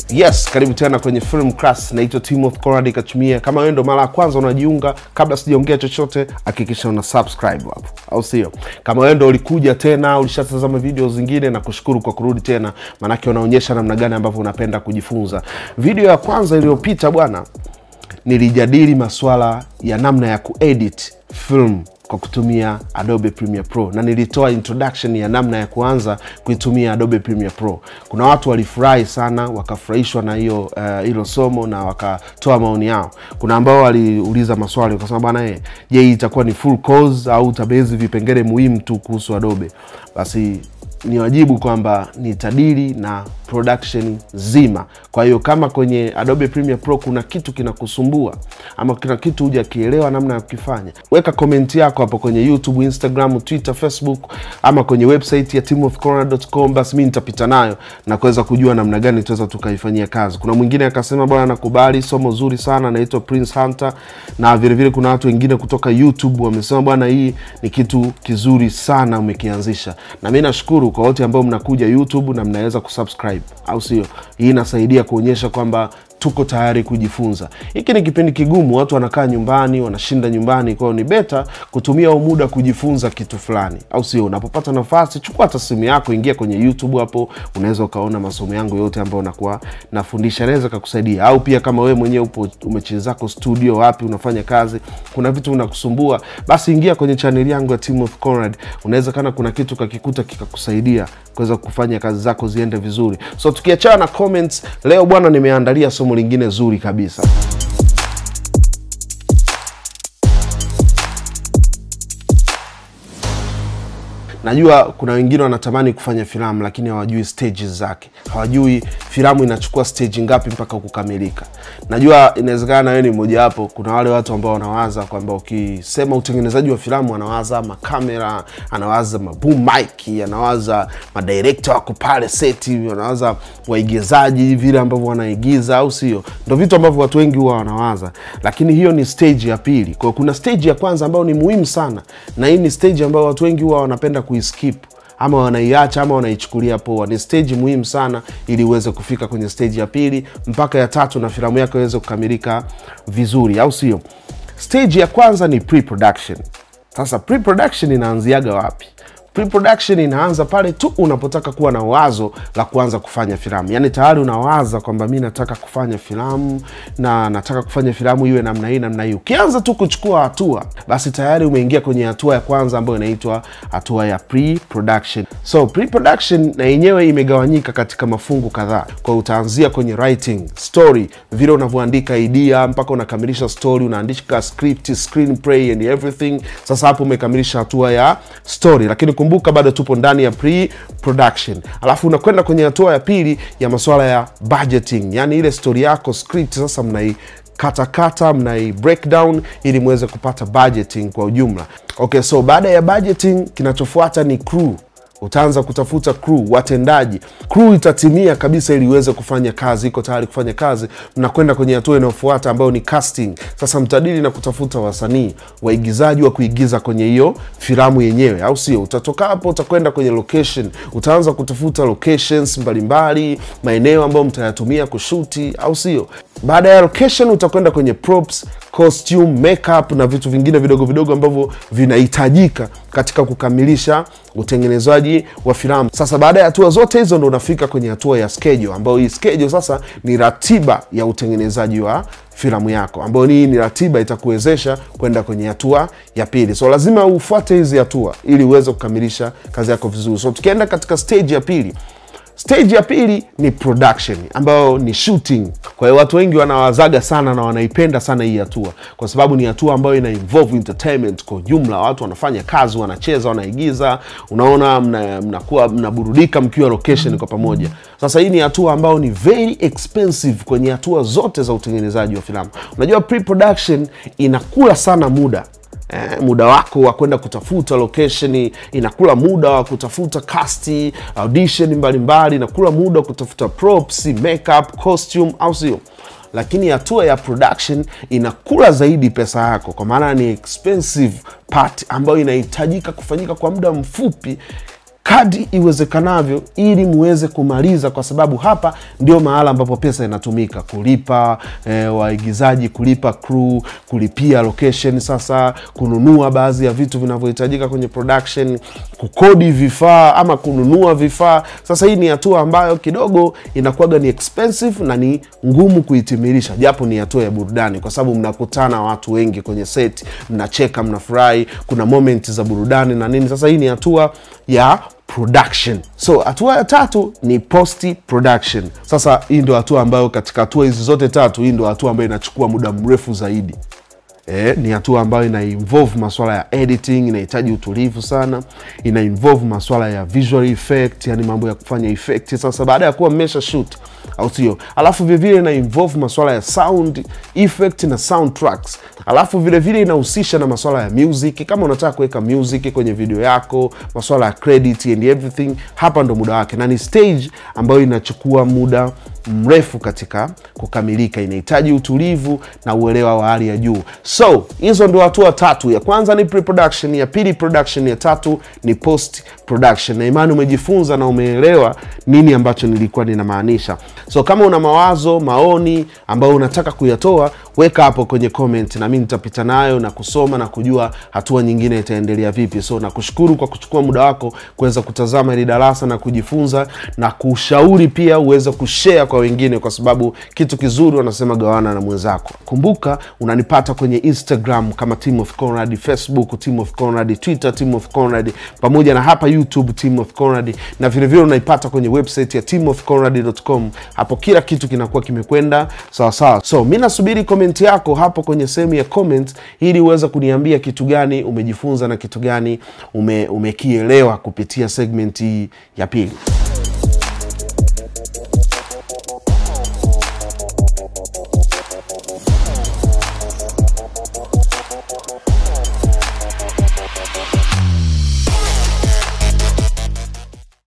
Yes, karibu tena kwenye Film Class. Naitwa Timothy Conrad Kachumia. Kama wewe ndo mara ya kwanza unajiunga, kabla sijaongea chochote, hakikisha una subscribe hapo, au sio? Kama wewe ndo ulikuja tena, ulishatazama video zingine, na kushukuru kwa kurudi tena, maanake unaonyesha namna gani ambavyo unapenda kujifunza. Video ya kwanza iliyopita bwana, nilijadili masuala ya namna ya kuedit film kwa kutumia Adobe Premiere Pro na nilitoa introduction ya namna ya kuanza kuitumia Adobe Premiere Pro. Kuna watu walifurahi sana, wakafurahishwa na hiyo hilo uh, somo na wakatoa maoni yao. Kuna ambao waliuliza maswali wakasema, bwana eh, je, hii itakuwa ni full course au utabezi vipengele muhimu tu kuhusu Adobe? Basi ni wajibu kwamba nitadili na production zima. Kwa hiyo kama kwenye Adobe Premiere Pro kuna kitu kinakusumbua ama kuna kitu hujakielewa namna ya kukifanya, weka komenti yako hapo kwenye YouTube, Instagram, Twitter, Facebook ama kwenye website ya timothycorner.com, basi mi nitapita nayo na kuweza kujua namna gani tunaweza tukaifanyia kazi. Kuna mwingine akasema bwana, nakubali somo zuri sana, naitwa Prince Hunter, na vilevile vile kuna watu wengine kutoka YouTube wamesema bwana, hii ni kitu kizuri sana umekianzisha, na mi nashukuru kwa wote ambao mnakuja YouTube na mnaweza kusubscribe, au sio? Hii inasaidia kuonyesha kwamba tuko tayari kujifunza. Hiki ni kipindi kigumu, watu wanakaa nyumbani, wanashinda nyumbani, kwa hiyo ni beta kutumia huu muda kujifunza kitu fulani, au sio? Unapopata nafasi, chukua hata simu yako, ingia kwenye YouTube hapo, unaweza ukaona masomo yangu yote ambayo nakuwa nafundisha, naweza kakusaidia. Au pia kama wewe mwenyewe upo umechezako studio, wapi unafanya kazi, kuna vitu unakusumbua, basi ingia kwenye chaneli yangu ya Timothy Conrad, unaweza kana kuna kitu kakikuta kikakusaidia kuweza kufanya kazi zako ziende vizuri. So tukiachana na comments, leo bwana, nimeandalia somo lingine zuri kabisa. Najua kuna wengine wanatamani kufanya filamu lakini hawajui stages zake, hawajui filamu inachukua stage ngapi mpaka kukamilika. Najua inawezekana na wewe ni mmoja wapo. Kuna wale watu ambao wanawaza kwamba ukisema utengenezaji wa filamu, anawaza makamera, anawaza maboom mic, anawaza madirekta wako pale seti, anawaza waigizaji vile ambavyo wanaigiza, au sio? Ndo vitu ambavyo watu wengi huwa wanawaza, lakini hiyo ni stage ya pili. Kwa kuna stage ya kwanza ambayo ni muhimu sana, na hii ni stage ambayo watu wengi huwa wanapenda kuiskip ama wanaiacha ama wanaichukulia poa. Ni stage muhimu sana ili uweze kufika kwenye stage ya pili mpaka ya tatu na filamu yako iweze kukamilika vizuri, au sio? Stage ya kwanza ni pre-production. Sasa pre-production inaanziaga wapi? Pre-production inaanza pale tu unapotaka kuwa na wazo la kuanza kufanya filamu, yaani tayari unawaza kwamba mi nataka kufanya filamu na nataka kufanya filamu iwe namna hii namna hii. Ukianza tu kuchukua hatua, basi tayari umeingia kwenye hatua ya kwanza ambayo inaitwa hatua ya pre-production. So pre-production na yenyewe imegawanyika katika mafungu kadhaa, kwa utaanzia kwenye writing story, vile unavyoandika idea mpaka unakamilisha story, unaandika script, screenplay and everything. Sasa hapo umekamilisha hatua ya story, lakini kumbuka bado tupo ndani ya pre-production, alafu unakwenda kwenye hatua ya pili ya masuala ya budgeting, yani ile story yako script sasa mnai katakata mnai breakdown ili muweze kupata budgeting kwa ujumla. Okay, so baada ya budgeting kinachofuata ni crew. Utaanza kutafuta crew, watendaji. Crew itatimia kabisa ili iweze kufanya kazi, iko tayari kufanya kazi. Mnakwenda kwenye hatua inayofuata ambayo ni casting. Sasa mtadili na kutafuta wasanii, waigizaji wa kuigiza kwenye hiyo filamu yenyewe, au sio? Utatoka hapo, utakwenda kwenye location, utaanza kutafuta locations mbalimbali, maeneo ambayo mtayatumia kushuti, au sio? Baada ya location utakwenda kwenye props, costume, makeup na vitu vingine vidogo vidogo ambavyo vinahitajika katika kukamilisha utengenezaji wa filamu. Sasa baada ya hatua zote hizo ndo unafika kwenye hatua ya schedule, ambayo hii schedule sasa ni ratiba ya utengenezaji wa filamu yako, ambayo hii ni ratiba itakuwezesha kwenda kwenye hatua ya pili. So lazima ufuate hizi hatua ili uweze kukamilisha kazi yako vizuri. So tukienda katika stage ya pili Stage ya pili ni production ambayo ni shooting. Kwa hiyo watu wengi wanawazaga sana na wanaipenda sana hii hatua, kwa sababu ni hatua ambayo ina involve entertainment kwa jumla. Watu wanafanya kazi, wanacheza, wanaigiza, unaona, mnakuwa mna mnaburudika mkiwa location kwa pamoja. Sasa hii ni hatua ambayo ni very expensive kwenye hatua zote za utengenezaji wa filamu. Unajua pre-production inakula sana muda Eh, muda wako wa kwenda kutafuta location inakula muda wa kutafuta cast, audition mbalimbali, inakula muda wa kutafuta props, makeup, costume, au sio? Lakini hatua ya production inakula zaidi pesa yako, kwa maana ni expensive part ambayo inahitajika kufanyika kwa muda mfupi kadri iwezekanavyo ili muweze kumaliza, kwa sababu hapa ndio mahala ambapo pesa inatumika kulipa eh, waigizaji, kulipa crew, kulipia location, sasa kununua baadhi ya vitu vinavyohitajika kwenye production, kukodi vifaa ama kununua vifaa. Sasa hii ni hatua ambayo kidogo inakuwaga ni expensive na ni ngumu kuitimilisha, japo ni hatua ya burudani, kwa sababu mnakutana watu wengi kwenye set, mnacheka, mnafurahi, kuna moment za burudani na nini. Sasa hii ni hatua ya production. So hatua ya tatu ni post production. Sasa hii ndio hatua ambayo katika hatua hizi zote tatu, hii ndio hatua ambayo inachukua muda mrefu zaidi. Eh, ni hatua ambayo ina involve maswala ya editing, inahitaji utulivu sana, ina involve maswala ya visual effect, yani mambo ya kufanya effect. Sasa baada ya kuwa mmesha shoot, au sio? Alafu vilevile ina involve maswala ya sound effect na soundtracks, alafu vilevile inahusisha na maswala ya music. Kama unataka kuweka music kwenye video yako, maswala ya credit and everything, hapa ndo muda wake, na ni stage ambayo inachukua muda mrefu katika kukamilika, inahitaji utulivu na uelewa wa hali ya juu. So hizo ndio hatua tatu. Ya kwanza ni pre-production, ya pili production, ya tatu ni post production. Na imani umejifunza na umeelewa nini ambacho nilikuwa ninamaanisha. So kama una mawazo, maoni ambayo unataka kuyatoa, weka hapo kwenye comment, na mimi nitapita nayo na kusoma na kujua hatua nyingine itaendelea vipi. So nakushukuru kwa kuchukua muda wako kuweza kutazama hili darasa na kujifunza na kushauri pia uweze kushare kwa wengine, kwa sababu kitu kizuri wanasema gawana na mwenzako. Kumbuka unanipata kwenye Instagram kama Team of Conrad, Facebook Team of Conrad, Twitter Team of Conrad, pamoja na hapa YouTube Team of Conrad, na vilevile unaipata kwenye website ya teamofconrad.com. Hapo kila kitu kinakuwa kimekwenda sawa sawa. So mi nasubiri komenti yako hapo kwenye sehemu ya comment, ili uweze kuniambia kitu gani umejifunza na kitu gani ume, umekielewa kupitia segment hii ya pili.